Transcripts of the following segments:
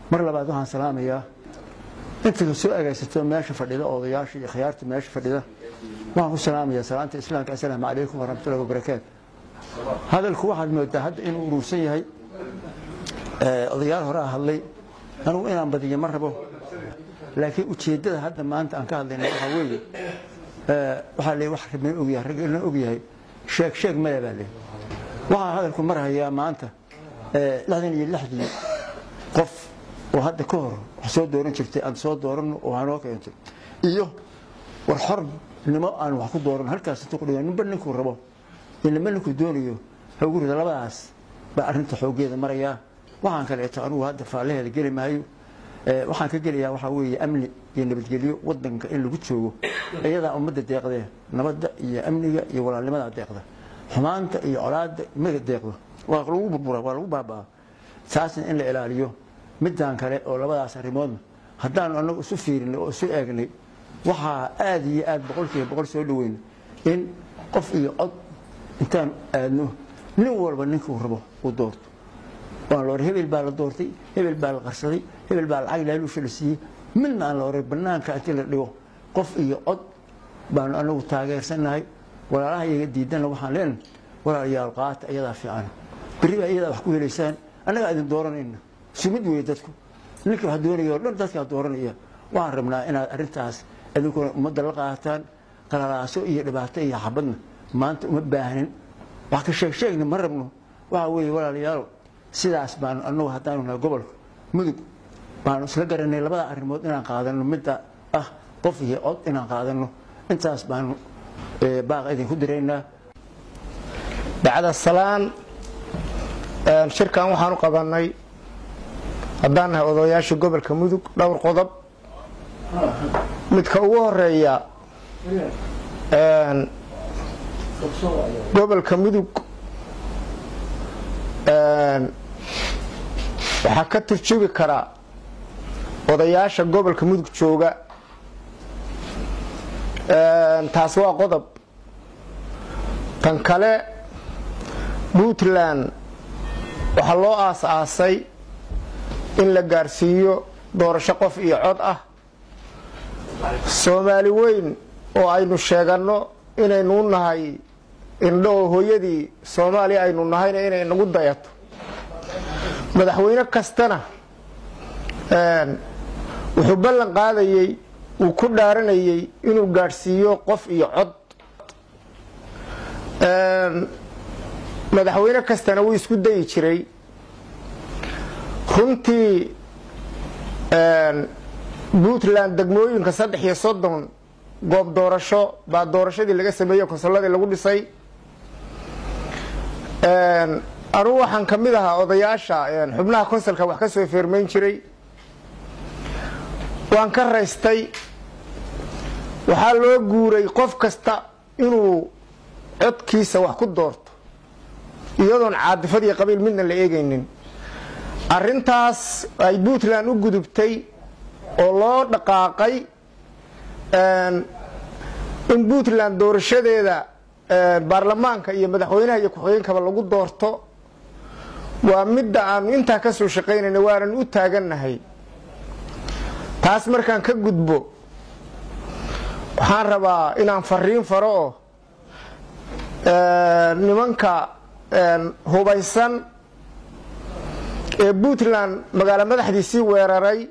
mar labaad waxaan salaamayaa inta soo agaysato meesha fadhida odayaasha iyo khiyaarta meesha fadhida waxaan ku salaamayaa salaanta islaamka assalaamu calaykum waraxmatullahi wabarakaatu hadalku waxaad moodaa hadda inuu urursan yahay odayaal hore a hadlay anugu inaan badiyo ma rabo laakiin ujeeddada hadda maanta aan ka hadlayna waxaa weeye waxaa le wax rabin ogyahay rag ina ogyahay sheeg sheeg male baa le waxaa hadalku marhayaa maanta lixdan iyo lixdii qof oo hadda ka hor wax soo dooran jirtay aan soo dooranno oo hanoo keentay iyo war xornimo aan wax ku dooran halkaas intuu kudhiga ninba ninkuu rabo iyo ninba ninkuu doonayo haugu rida labadaas baa arrinta xooggeeda marayaa waxaan kaleeto anugu hadda faallaheeda geli maayo waxaan ka gelayaa waxaa weeye amni iyo nabadgelyo wadanka in lagu joogo iyadaa ummadda deeqdee nabadda iyo amniga iyo walaalnimadaa deeqda xumaanta iyo colaadda maga deeqdo waa lagu burbura waa lagu baabaa taasna in la ilaaliyo midaan kale oo labadaas arrimoodna haddaanu annagu isu fiirinay oo isu eegnay waxaa aada iyo aada boqolkiiba boqol soo dhaweyn in qof iyo cod intaan aadno nin walba ninkuu rabo uu doorto waan la oray hebel baa la doortay hebel baa la qarsaday hebel baa lacag laaluusha la siiyey midna aan la oray banaanka intii la dhigo qof iyo cod baanu anagu taageersannahay walaalaha iyaga diidana waxaan leenahay walaalayaal qaata iyadaa fiican berri baa iyadaa wax ku helaysaan annagaa idin dooranayna sumid weeye dadku ninka wax doonaya oo dhan dadkaa dooranaya waxaan rabnaa inaad arrintaas idinkuna ummadda la qaataan qalalaaso iyo dhibaato iyo xabadna maanta uma baahnin wax ka sheeg sheegna ma rabno waxa weeye walaalayaal sidaas baanu anagu haddaanu nahay gobolka mudug baanu isla garanay labada arrimood inaan qaadano midda ah qof iyo cod inaan qaadano intaas baanu baaq idinku diraynaa bacda salaan shirkan waxaan u qabanay haddaan nahay odayaasha gobolka mudug dhowr qodob midka ugu horeeya gobolka mudug waxaa ka turjubi karaa odayaasha gobolka mudug jooga taas waa qodob tan kale puntland waxaa loo aas-aasay in la gaarsiiyo doorasho qof iyo cod ah soomaali weyn oo aynu sheeganno inaynu u nahay indho oo hooyadii soomaaliya aynu nahayna inay nagu dayato madaxweyne kastana wuxuu ballan qaadayey uu ku dhaaranayey inuu gaadhsiiyo qof iyo cod madaxweyne kastana wuu isku dayi jiray runtii puntland degmooyinka saddex iyo soddon goob doorasho baa doorashadii laga sameeyey konsolladii lagu dhisay anugu waxaan ka mid ahaa odayaasha xubnaha konsolka wax ka soo feermayn jiray waan ka raystay waxaa loo guuray qof kasta inuu codkiisa wax ku doorto iyadoon caadifad iyo qabiil midna la eegaynin arintaas ay puntland u gudubtay oo loo dhaqaaqay in puntland doorashadeeda baarlamaanka iyo madaxweynaha iyo ku-xigeenkaba lagu doorto waa midda aanu intaa ka soo shaqaynayna waanan u taagannahay taas markaan ka gudbo waxaan rabaa inaan fariin faro oo nimanka hubaysan ee puntland magaalo madaxdiisii weeraray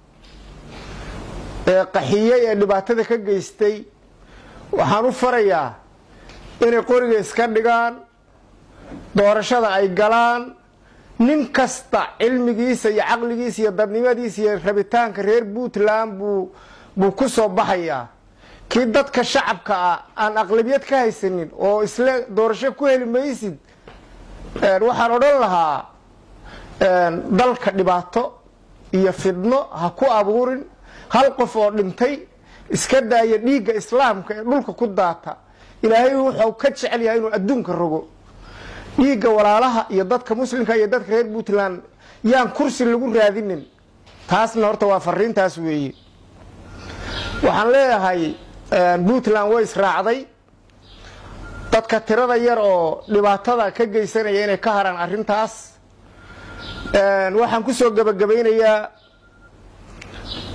ee qaxiyey ee dhibaatada ka geystay waxaan u farayaa inay qoriga iska dhigaan doorashada ay galaan nin kasta cilmigiisa iyo caqligiisa iyo dadnimadiisa iyo rabitaanka reer puntland buu buu ku soo baxayaa kii dadka shacabka ah aan aqlabiyad ka haysanin oo isle doorasho ku heli maysid waxaan odhan lahaa dalka dhibaato iyo fidno ha ku abuurin hal qof oo dhintay iska daaya dhiigga islaamka ee dhulka ku daata ilaahay wuxuu ka jecel yahay inuu adduunka rogo dhiigga walaalaha iyo dadka muslimka iyo dadka reer puntland yaan kursi lagu raadinin taasna horta waa fariintaas weeye waxaan leeyahay puntland way israacday dadka tirada yar oo dhibaatada ka geysanaya inay ka haraan arintaas waxaan kusoo gabagabaynayaa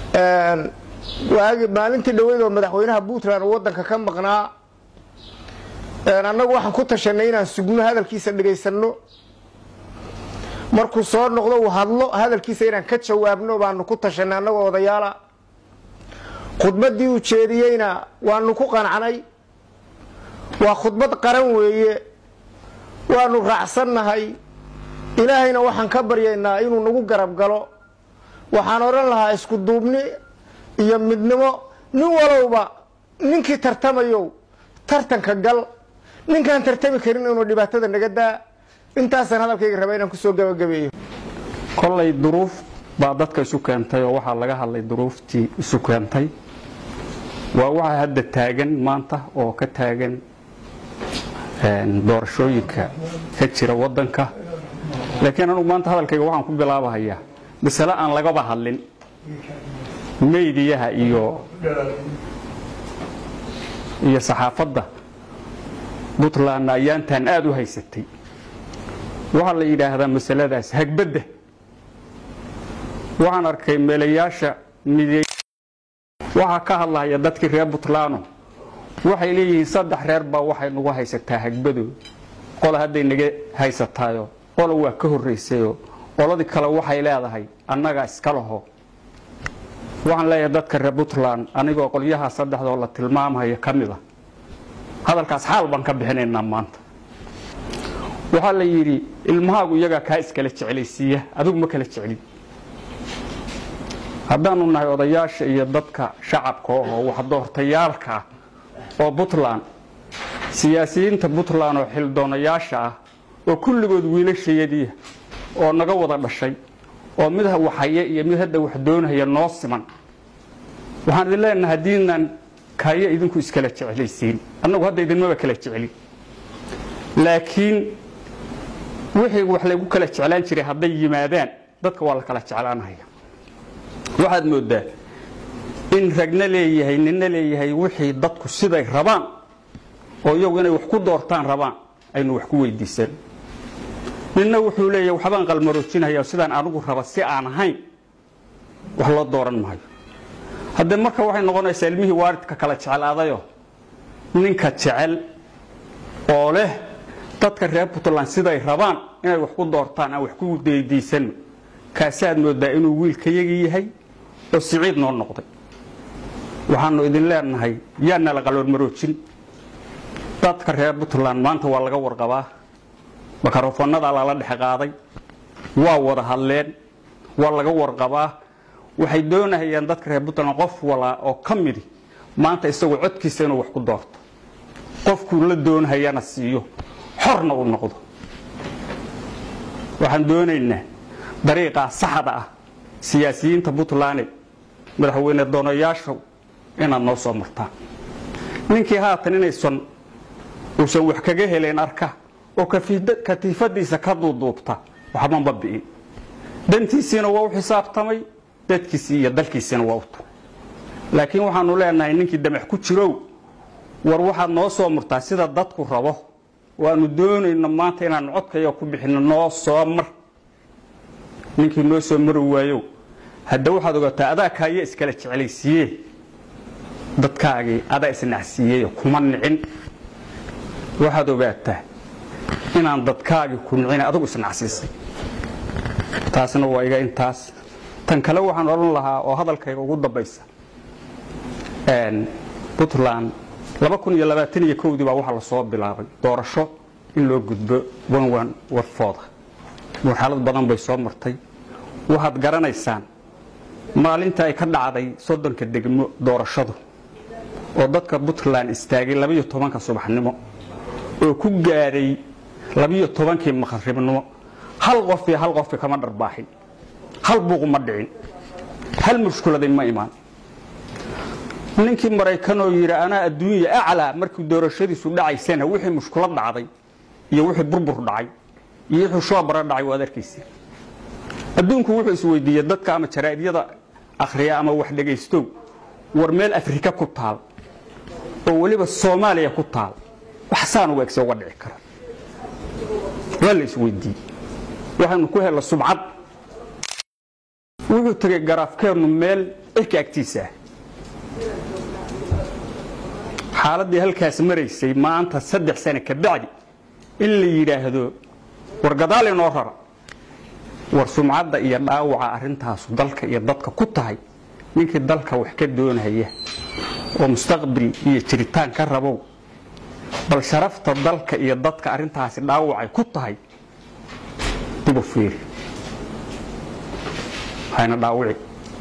waagi maalintii dhaweyd oo madaxweynaha puntland uu waddanka ka maqnaa annagu waxaan ku tashanay inaan sugno hadalkiisa dhegaysanno markuu soo noqdo uu hadlo hadalkiisa inaan ka jawaabno baanu ku tashanay annagoo odayaala khudbaddii uu jeediyeyna waanu ku qancnay waa khudbad qaran weeye waanu raacsannahay ilaahayna waxaan ka baryaynaa inuu nagu garab galo waxaan odhan lahaa isku duubni iyo midnimo nin walowba ninkii tartamayow tartanka gal ninkaan tartami karin inuu dhibaatada naga daa intaasaan hadalkayga raba inaan kusoo gabagabeeyo kollay duruuf baa dadka isu keentay oo waxaa laga hadlay duruuftii isu keentay waa waxaa hadda taagan maanta oo ka taagan doorashooyinka ka jira waddanka laakiin anugu maanta hadalkayga waxaan ku bilaabahayaa masale aan lagaba hadlin meydiyaha iyo iyo saxaafadda puntlandna ayaantan aada u haysatay waxaa la yidhaahdaa masaladaas hagbadda waxaan arkay meelayaasha midy waxaa ka hadlahaya dadkii reer puntland waxay leeyihiin saddex reer baa waxay nagu haysataa hagbadooda qola hadday naga haysataayo qola waa ka horraysayoo qoladii kale waxay leedahay annaga iska laho waxaan leeyahay dadka reer puntland anigoo qolyaha saddexdoo la tilmaamaya ka mid a hadalkaas xaal baan ka bixinaynaa maanta waxaa la yidhi ilmahaagu iyagaa kaa iskala jeclaysiiya adigu ma kala jeclin haddaanu nahay odayaasha iyo dadka shacabka oo wax doortayaalka ah oo puntland siyaasiyiinta puntland oo xildoonayaasha ah oo kulligood wiilashayadiia oo naga wada dhashay oo mid waxhaya iyo mid hadda wax doonaya noo siman waxaan idin leenaha haddiinaan kaya idinku iskala jeclaysiin annagu hadda idinmaba kala jeclin laakiin wixii wax laygu kala jeclaan jiray hadday yimaadaan dadka waa la kala jeclaanaya waxaad moodaa in ragna leeyahay nina leeyahay wixii dadku siday rabaan oo iyagu inay wax ku doortaan rabaan aynu wax ku weydiisan ninna wuxuu leeyahay waxbaan qalmaroojinaya sidaan anigu raba si aan ahayn wax loo dooran maayo haddee marka waxay noqonaysaa ilmihii waalidka kala jeclaadayo ninka jecel oo leh dadka reer puntland siday rabaan inay wax ku doortaan aan wax ku weydiisanno kaasaad moodaa inuu wiilkayagii yahay oo siciid noo noqday waxaanu idin leenahay yaana la qaloormaroojin dadka reer puntland maanta waa laga warqabaa makarofoonnadaa lala dhex qaaday waa wada hadleen waa laga warqabaa waxay doonahayaan dadka reer puntland qof walaa oo ka midi maanta isagoo codkiisa inuu wax ku doorto qofkuu la doonahayana siiyo xorna uu noqdo waxaan doonaynaa dariiqaa saxda ah siyaasiyiinta puntland madaxweyne doonayaasha inaad noo soo martaan ninkii haatan inaysan uusan wax kaga helayn arka oo katiifadiisa ka duuduubta waxbanba bi'in dantiisiina waa u xisaabtamay dadkiisii iyo dalkiisiina waa u tu laakiin waxaanu leenahay ninkii damac ku jirow war waxaad noo soo murtaa sida dadku rabo waanu doonayno maanta inaanu codkaya ku bixino noo soo mar ninkii noo soo mari waayow hadda waxaad ogaataa adaa kaaya iskala jeclaysiiye dadkaagii adaa isnacsiiyey kuma nicin waxaad ogaataa inaan dadkaagii ku nicin adigu isnacsiisay taasna waa iga intaas tan kale waxaan odhan lahaa oo hadalkayga ugu dambaysa puntland dii baa waxaa lasoo bilaabay doorasho in loo gudbo wanwan warfooda marxalad badan bay soo martay waxaad garanaysaan maalinta ay ka dhacday soddonka degmo doorashadu oo dadka puntland istaagay labiyo tobanka subaxnimo oo ku gaadhay labiyo tobankii maqribnimo hal qof iyo hal qofki kama dharbaaxin hal buuqu ma dhicin hal mushkuladay ma imaan ninkii maraykanoo yidhi anaa adduunya aclaa markii doorashadiisu dhacaysana wixii mushkulad dhacday iyo wixii burbur dhacay iyo wixii shoobara dhacay waad arkaysa adduunku wuxuu isweydiiyey dadka ama jaraa'idyada akhriya ama wax dhegaystow war meel afrika ku taal oo weliba soomaaliya ku taal wax saan uga egse uga dhici kara waa la isweydiiyey waxaynu ku hella subcad wuxuu tegey garaafkeennu meel cirka agtiisa ah xaaladdii halkaas maraysay maanta saddex sane ka bacdi in la yidhaahdo war gadaal inoo rara war sumcadda iyo dhaawaca arrintaasu dalka iyo dadka ku tahay ninkii dalka wax ka doonaya oo mustaqbil iyo jiritaan ka rabow bal sharafta dalka iyo dadka arrintaasi dhaawacay ku tahay duba fiiri hayna dhaawici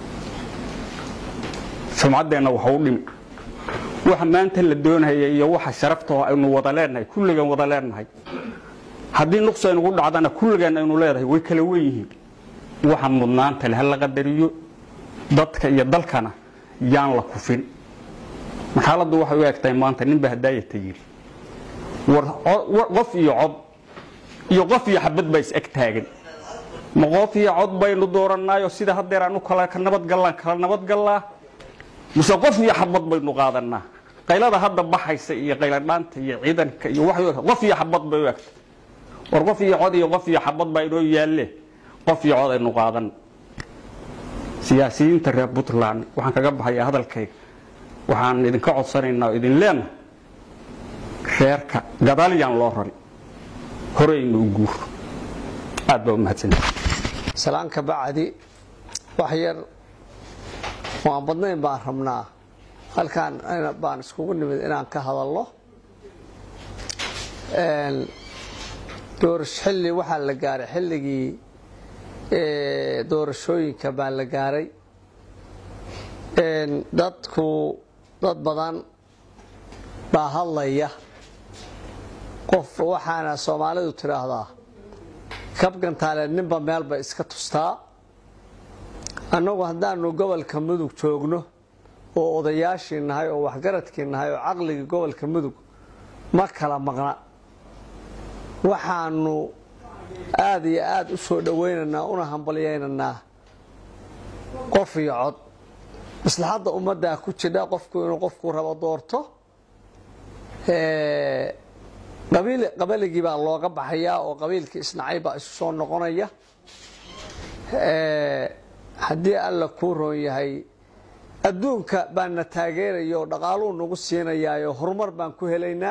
sumcaddeenna waxa u dhimi waxa maanta la doonaya iyo waxa sharaftao aynu wada leenahay kulligan wada leenahay haddii nuqsi aynugu dhacdana kulligan aynu leedahay way kala wen yihiin waxa mudnaanta le ha la qadariyo dadka iyo dalkana yaan la kufin xaaladdu waxay u egtahay maanta ninba hadaayata yidhi war qof iyo cod iyo qof iyo xabad baa is eg taagan ma qof iyo cod baynu doorannaayo sida haddeer aanu kala nabadgallaan kala nabadgallaa mise qof iyo xabad baynu qaadannaa qaylada hadda baxaysa iyo qayladhaanta iyo ciidanka iyo waxay u egta qof iyo xabad bay u egtay war qof iyo cod iyo qof iyo xabad baa inoo yaalle qof iyo cod aynu qaadan siyaasiyiinta reer puntland waxaan kaga baxayaa hadalkayga waxaan idinka codsanaynaa oo idin leenahay reerka gadaal yaan loo rari horeynu u guuro aad baa u mahadsanta salaanka bacdi wax yar oo aan badnayn baan rabnaa halkaan baan iskugu nimid inaan ka hadalno doorash xilli waxaa la gaaray xilligii doorashooyinka baa la gaaray dadku dad badan baa hadlaya qof waxaana soomaalidu tidhaahdaa kabgantaale ninba meelba iska tustaa annagu haddaanu gobolka mudug joogno oo odayaashii nahay oo waxgaradkii nahay oo caqligii gobolka mudug ma kala maqna waxaanu aada iyo aada u soo dhowaynaynaa una hambalyaynaynaa qof iyo cod maslaxadda ummaddaa ku jidha qofku inuu qofku rabo doorto qabaligii baa looga baxayaa oo qabiilkii isnacay baa isu soo noqonaya haddii alla kuu roon yahay adduunka baana taageeraya oo dhaqaaluu nagu siinayaayo horumar baan ku helaynaa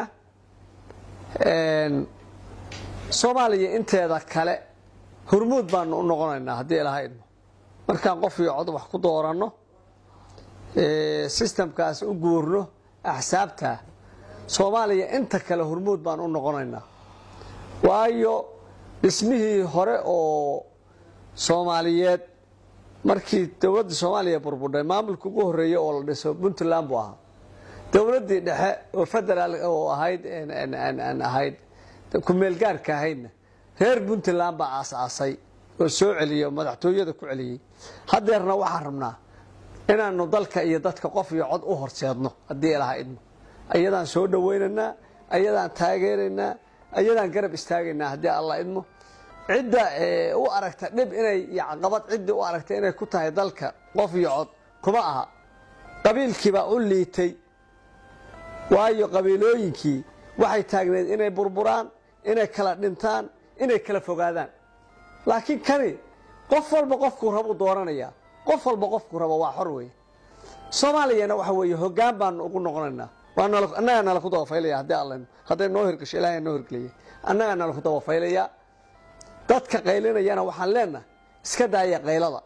soomaaliya inteeda kale hormuud baanu u noqonaynaa haddii ilaha idmo markaan qof iyo cod wax ku dooranno sistamkaas u guurno axsaabta soomaaliya inta kale hormuud baan u noqonaynaa waayo dhismihii hore oo soomaaliyeed markii dowladda soomaaliya burbudhay maamulka ugu horreeya oo la dhiso puntland buu ahaa dowladdii dhexe oo federaal oo ahayd ahayd ku-meelgaarka ahaydna reer puntland baa aas-aasay oo soo celiyey oo madaxtooyada ku celiyey haddeerna waxaan rabnaa inaanu dalka iyo dadka qof iyo cod u horseedno haddii ilaha idmo ayadaan soo dhowaynaynaa ayadaan taageeraynaa ayadaan garab istaagaynaa haddii alla idmo cidda u aragta dhib inay caqabad ciddii u aragta inay ku tahay dalka qof iyo cod kuma aha qabiilkiibaa u liitay waayo qabiilooyinkii waxay taagneed inay burburaan inay kala dhintaan inay kala fogaadaan laakiin kani qof walba qofkuu rabu dooranayaa qof walba qofkuu rabo waa xor weeye soomaaliyana waxa weeye hoggaan baanu ugu noqonaynaa annagaa nala ku dabafaylaya haddii alla hadday noo hirgasho ilahay noo hirgeliyay annagaa nala ku dabafaylayaa dadka qaylinayana waxaan leenahay iska daaya qaylada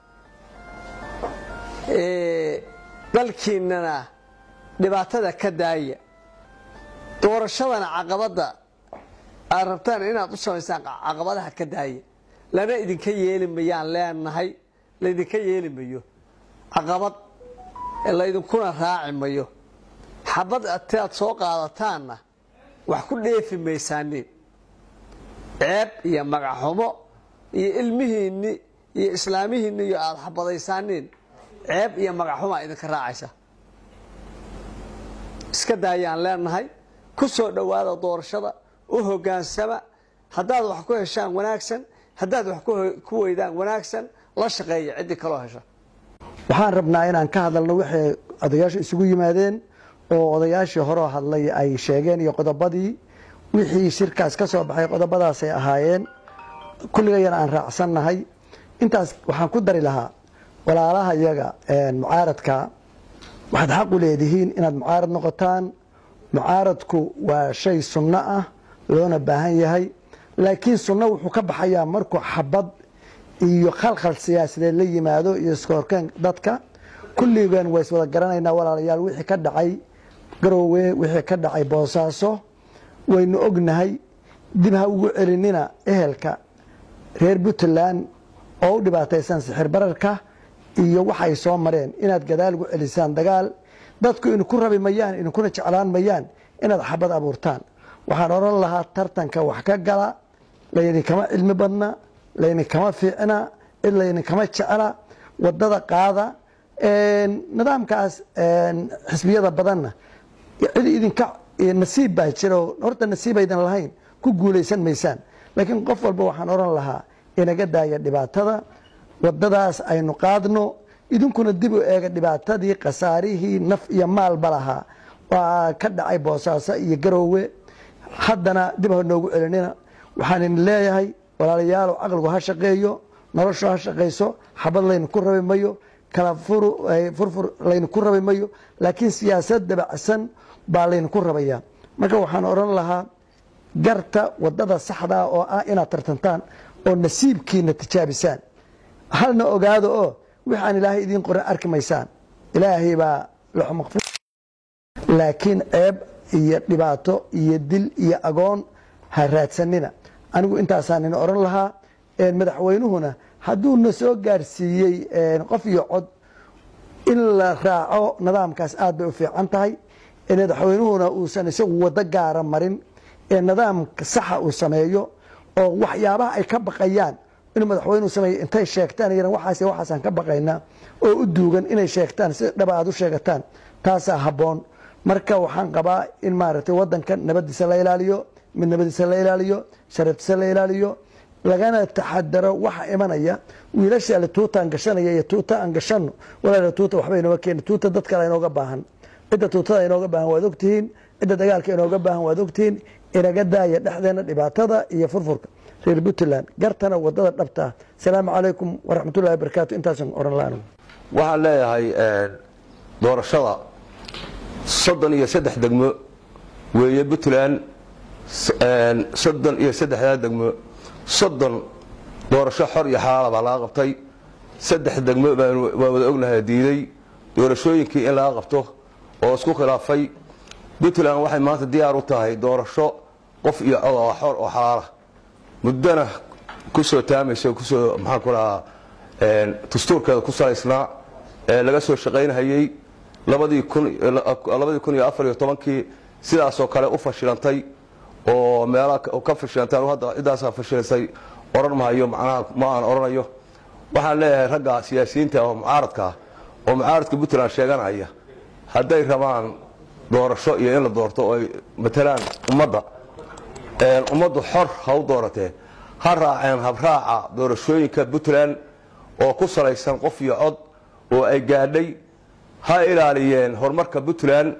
dalkiinana dhibaatada ka daaya doorashadana caqabadda aad rabtaan inaad u samaysaan caqabadaha ka daaya lana idinka yeeli mayaan leenahay laydinka yeeli mayo caqabad laydinkuna raaci mayo xabad ataad soo qaadataanna wax ku dheefi maysaaniin ceeb iyo magaxxumo iyo ilmihiinni iyo islaamihiinni iyo aada xabadaysaaniin ceeb iyo magaxxumaa idinka raacaysa iska daayaan leenahay ku soo dhowaada doorashada u hogaansama haddaad wax ku heshaan wanaagsan haddaad wax ku weydaan wanaagsan la shaqeeya ciddii kaloo hesha waxaan rabnaa inaan ka hadalno waxay odayaasha isugu yimaadeen oo odayaashii horeo hadlay ay sheegeen iyo qodobadii wixii shirkaas ka soo baxay qodobadaasay ahaayeen kulligayana aan raacsannahay intaas waxaan ku dari lahaa walaalaha iyaga mucaaradka waxaad xaq u leedihiin inaad mucaarad noqotaan mucaaradku waa shay sunno ah loona baahan yahay laakiin sunno wuxuu ka baxayaa markuu xabad iyo khalkhal siyaasadeed la yimaado iyo iskoorkeen dadka kulligan waa iswada garanaynaa walaalayaal wixii ka dhacay garoowe wixii ka dhacay boosaaso waynu ognahay dib ha ugu celinina ehelka reer puntland oo u dhibaataysan sixir bararka iyo waxa ay soo mareen inaad gadaal ugu celisaan dagaal dadku idinku rabi mayaan idinkuna jeclaan mayaan inaad xabad abuurtaan waxaan odhan lahaa tartanka wax ka gala laydinkama cilmi badna laydinkama fiicna cid laydinkama jecla wadada qaada nidaamkaas xisbiyada badanna cid idinka nasiib baa jiro horta nasiib aydan lahayn ku guulaysan maysaan laakiin qof walba waxaan odhan lahaa inaga daaya dhibaatada wadadaas aynu qaadno idinkuna dib u eega dhibaatadii khasaarihii naf iyo maalba lahaa waa ka dhacay boosaaso iyo garoowe haddana dib ha noogu celinina waxaan idin leeyahay walaalayaalow caqligu ha shaqeeyo noloshu ha shaqayso xabad laydinku rabi mayo kala furfur laydinku rabi mayo laakiin siyaasad dabacsan baa laydinku rabaya marka waxaan odhan lahaa garta wadada saxdaa oo ah inaad tartantaan oo nasiibkiina tijaabisaan halna ogaado oo wix aan ilaahay idiin qoran arki maysaan ilaahay baa laxu maqfuur laakiin ceeb iyo dhibaato iyo dil iyo agoon ha raadsanina anigu intaasaan ina odhan lahaa madaxweynuhuna hadduu na soo gaarsiiyey qof iyo cod in la raaco nidaamkaas aad bay u fiican tahay madaxweynuhuna uusan isagu wado gaara marin ee nidaamka saxa uu sameeyo oo waxyaabaha ay ka baqayaan inuu madaxweynuhu sameeyo intay sheegtaan yaran waxaas waxaasaan ka baqaynaa oo u duugan inay sheegtaan si dhaba aad u sheegataan taasaa habboon marka waxaan qabaa in maaragtay wadankan nabadiisa la ilaaliyo midnimadiisa la ilaaliyo sharaftiisa la ilaaliyo lagana taxadaro waxa imanaya wiilasha ale tuuta aan gashanaya iyo tuuta aan gashano walaala tuuta waxba inooga keeni tuuta dad kale inooga baahan cidda tuutada inooga baahan waad ogtihiin cidda dagaalka inooga baahan waad ogtihiin inaga daaya dhexdeena dhibaatada iyo furfurka reer puntland gartana wadada dhabta ah asalaamu calaykum waraxmatullahi wabarakaatu intaasan oran la anigu waxaan leeyahay doorashada soddon iyo saddex degmo weeye puntland soddon iyo saddexdaa degmo soddon doorasho xor iyo xalaala baa laga qabtay saddex degmo baan wada ognahay diiday doorashooyinkii in laga qabto oo isku khilaafay puntland waxay maanta diyaar u tahay doorasho qof iyo cod oo xor oo xalaala muddana ku soo taamaysa kusoo maxaan ku lahaa dastuurkeeda ku salaysnaa ee laga soo shaqaynhayey labadii kun iyo afar iyo tobankii sidaasoo kale u fashilantay oo meelaha ka fashilantay hadda ciddaasaa fashilaysay odhan mahayo macnaha ma aan odhanayo waxaan leeyahay ragga siyaasiyiinta oo mucaaradka ah oo mucaaradka puntland sheeganaya hadday rabaan doorasho iyo in la doorto oo ay matalaan ummadda ummaddu xor ha u dooratee ha raaceen habraaca doorashooyinka puntland oo ku salaysan qof iyo cod oo ay gaadhay ha ilaaliyeen horumarka puntland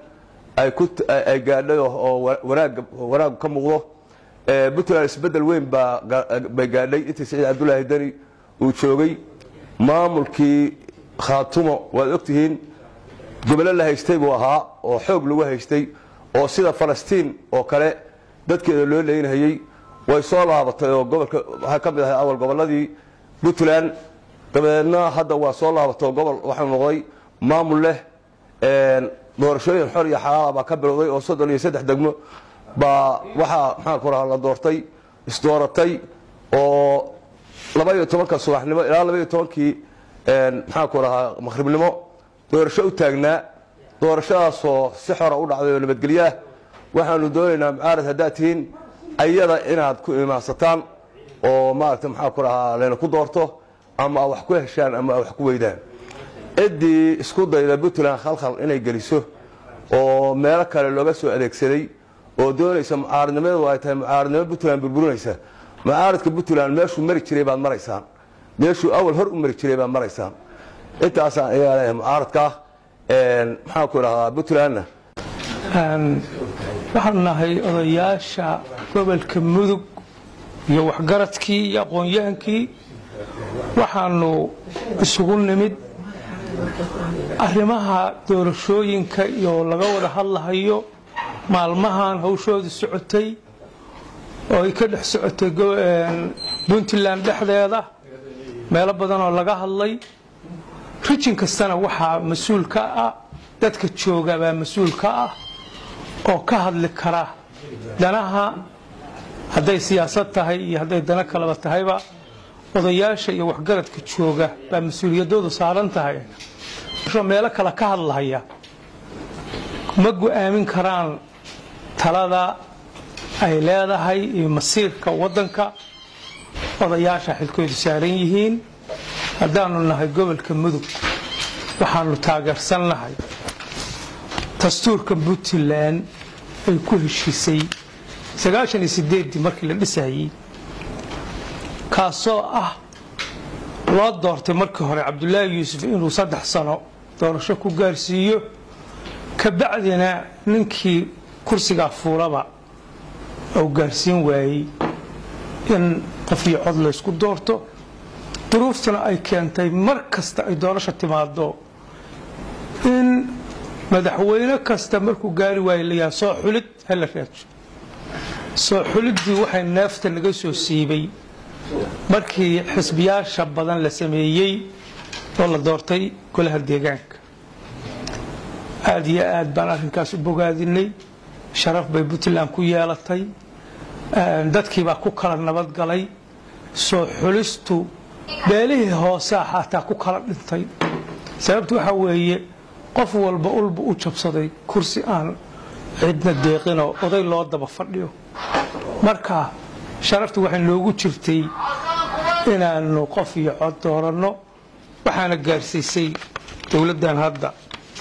ay gaadhay oo wanaag ka muuqdo puntland isbedel weyn bay gaadhay intii saciid cabdulaahi deni uu joogay maamulkii khaatumo waad ogtihiin gobolo la haystay buu ahaa oo xoog lagu haystay oo sida falastiin oo kale dadkeeda loo leynhayey way soo laabatay oo gobolka waxay ka mid ahay awal gobolladii puntland dabadeedna hadda waa soo laabatay oo gobol waxau noqday maamul leh doorashooyin xor iyo xalaala baa ka bilowday oo soddon iyo saddex degmo baa waxaa maxaan ku rahaa la doortay isdooratay oo laba iyo tobanka subaxnimo ilaa laba iyo tobankii maxaan ku rahaa maqhribnimo doorasho u taagnaa doorashadaasoo si xora u dhacday oo nabadgelyaah waxaanu doonaynaa mucaarad haddaad tihiin ayada inaad ku imaansataan oo maaragtay maxaa ku rahaa layna ku doorto ama wax ku heshaan ama wax ku weydaan ciddii isku dayda puntland khalkhal inay geliso oo meelo kale looga soo adeegsaday oo doonaysa mucaaradnimadeedu ay tahay mucaaradnimo puntland burburinaysa mucaaradka puntland meeshuu mari jiray baad maraysaan meeshuu awal hor u mari jiray baad maraysaan intaasaan iyaa leeyahay mucaaradkaa maxaan ku idhahdaa puntlandna waxaanu nahay odayaasha gobolka mudug iyo waxgaradkii iyo aqoon-yahankii waxaanu isugu nimid arrimaha doorashooyinka iyo laga wada hadlahayo maalmahan hawshooda socotay oo ay ka dhex socotay puntland dhexdeeda meelo badan oo laga hadlay rijin kastana waxaa mas-uul ka ah dadka jooga baa mas-uul ka ah oo ka hadli kara danaha hadday siyaasad tahay iyo hadday dano kaleba tahayba odayaasha iyo waxgaradka jooga baa mas-uuliyadoodu saaran tahay meelo kale ka hadlahaya ma go-aamin karaan talada ay leedahay iyo masiirka waddanka odayaasha xilkoodu saaran yihiin haddaanu nahay gobolka mudug waxaanu taageersannahay dastuurka puntland ay ku heshiisay sagaashan iyo sideeddii markii la dhisayey kaasoo ah loo doortay markii hore cabdulaahi yuusuf inuu saddex sano doorasho ku gaarsiiyo kabacdina ninkii kursigaa fuulaba uu gaarsiin waayey in qof iyo cod laysku doorto duruuftuna ay keentay mar kasta ay doorasho timaado in madaxweyne kasta markuu gaari waayo layaha soo xulid hala raajo soo xuliddii waxay neefta naga soo siibay markii xisbiyaasha badan la sameeyey oo la doortay golaha deegaanka aad iyo aad baan arrinkaas u bogaadinay sharaf bay puntland ku yeelatay dadkiibaa ku kala nabadgalay soo xulistu beelihii hoosaa xataa ku kala dhintay sababtu waxaa weeye qof walba ulba u jabsaday kursi aan cidna deeqinoo oday loo daba fadhiyo marka sharaftu waxay noogu jirtay inaanu qof iyo cod dooranno waxaana gaarsiisay dowladdan hadda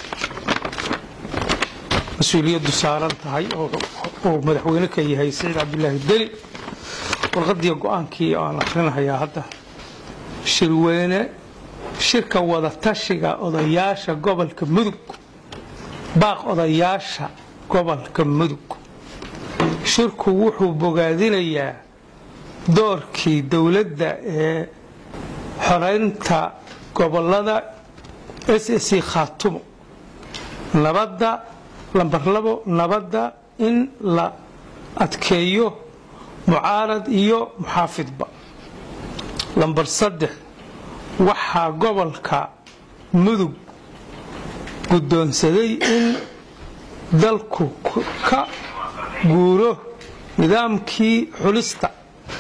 mas-uuliyaddu saaran tahay oo madaxweyne ka yahay saciid cabdilaahi deli warqadii go-aankii aan akrinahayaa hadda shirweyne shirka wada tashiga odayaasha gobolka mudug baaq odayaasha gobolka mudug shirku wuxuu bogaadinayaa doorkii dowladda ee xoraynta gobolada s c khaatumo nabadda lambar labo nabadda in la adkeeyo mucaarad iyo muxaafidba lambar saddex waxaa gobolka mudug guddoonsaday in dalku ka guuro nidaamkii xulista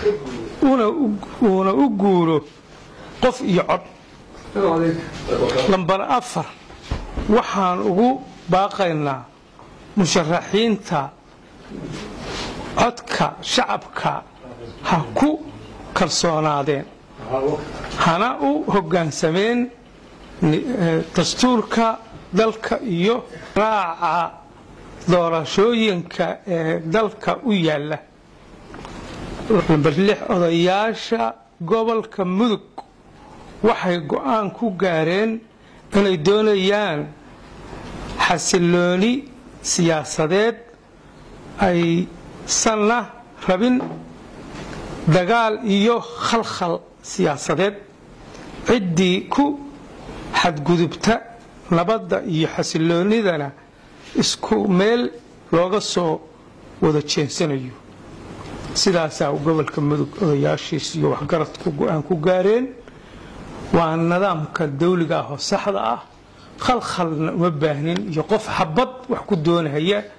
uuna u guuro qof iyo cod lambar afar waxaan ugu baaqaynaa musharaxiinta codka shacabka ha ku kalsoonaadeen hana u hoggaansameen dastuurka dalka iyo raaca doorashooyinka ee dalka u yaalla lambar lix odayaasha gobolka mudug waxay go-aan ku gaareen inay doonayaan xasilooni siyaasadeed aysanna rabin dagaal iyo khalkhal siyaasadeed ciddii ku xadgudubta nabadda iyo xasiloonidana isku meel looga soo wada jeensanayo sidaasaa gobolka mudug odayaashiis iyo waxgaradku go-aan ku gaareen waa nidaamka dawliga ah oo saxda ah khalkhalna uma baahnin iyo qof xabad wax ku doonahaya